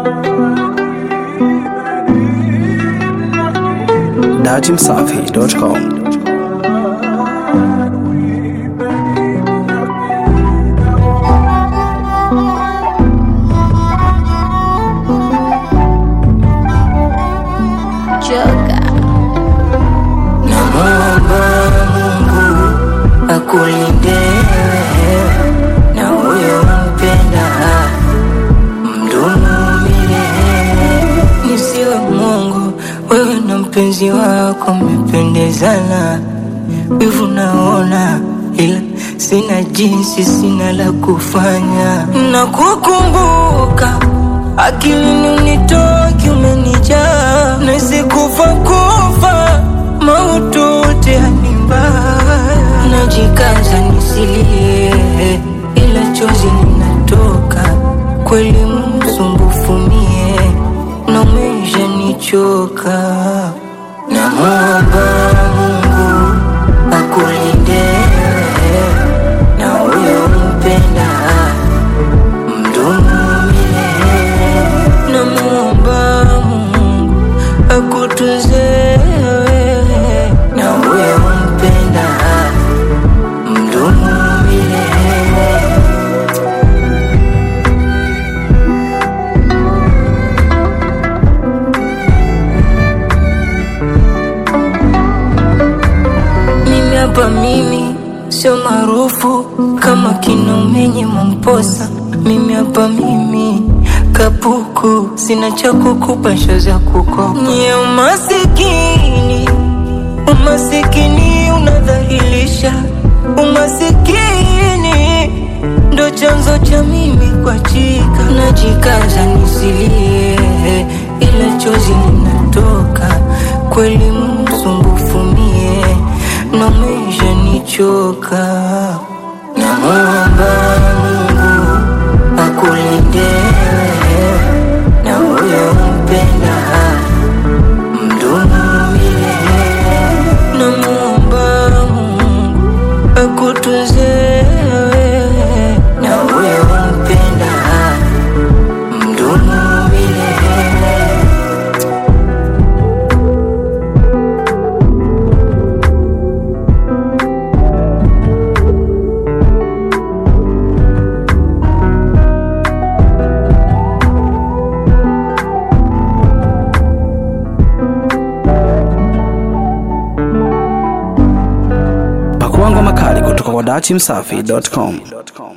datimsafi.com. Joga. Namwomba Mungu akulinde na huyo mpenda mdumu milele. Nisiwe Mungu, wewe na mpenzi wako mmependezana, wivu naona, ila sina jinsi, sina la kufanya na kukumbuka akilini unitoki, umenijaa na sikufa kufa maututi yani mbaya, najikaza nisilie, ila chozi linatoka kweli, msumbufu mie na umesha nichoka. Namwomba Mungu akulinde na huyo mpenda mdumu milele. Namwomba Mungu akutunze wewe na huyo mpenda mdumu milele. Mimi hapa mimi sio maarufu kama kina umenye Momposa. Mimi hapa mimi kapuku, sina cha kukupa sho za kukopa. Nye umasikini, umasikini unadhahilisha, umasikini ndo chanzo cha mimi kuachika. Najikaza nisilie, ila chozi linatoka kweli, msumbufu mie na umesha nichoka. Namwomba Mungu akulinde na huyo mpenda mdumu milele. Namwomba Mungu akutunze wewe na huyo mpenda mdumu milele. Pakua ngoma kali kutoka kwa datimsafi.com.